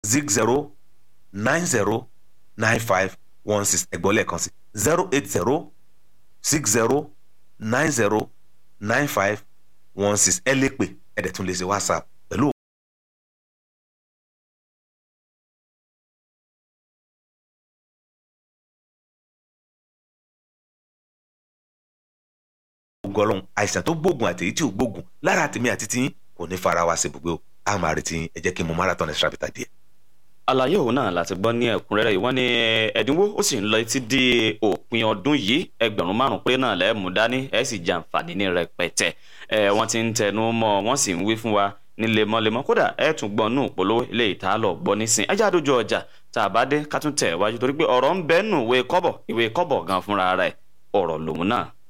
zig zero nine zero nine five one six ẹ̀gbọ́n lẹ́ẹ̀kan sí zero eight zero six zero nine zero nine five one six ẹ lè pè ẹ dẹ̀ tún lè ṣe whatsapp pẹ̀lú ògùn ọlọ́run àìsàn tó gbógun àti èyí tí ò gbógun lára tèmi àti tiyín kò ní fara wa ṣe ibùgbé o a máa retí yín ẹ jẹ́ kí n mọ marathon extra bita díẹ̀. àlàyé òun náà láti gbọ́ ní ẹ̀kúnrẹ́rẹ́ yìí wọ́n ní ẹ̀dínwó ó sì ń lọ títí di òpin ọdún yìí ẹgbẹ̀rún márùn-ún péré náà lẹ́ẹ̀mú dání ẹ̀ sì jẹ àǹfààní ní rẹpẹtẹ ẹ̀ wọ́n ti ń tẹnu mọ́ wọ́n sì ń wí fún wa ní lemọ́lemọ́ kódà ẹ̀ tún gbọ́ nù polówó ilé ìta lọ gbọ́ nísìn ẹjẹ́ àdójọ ọjà tá a bá dé ká tún tẹ̀ wájú torí pé ọ̀rọ̀ ń bẹ́ẹ̀ nù ìwé kọ́bọ̀ ìwé kọ́bọ̀ gan fúnra rẹ̀ ọ̀rọ̀ lòun náà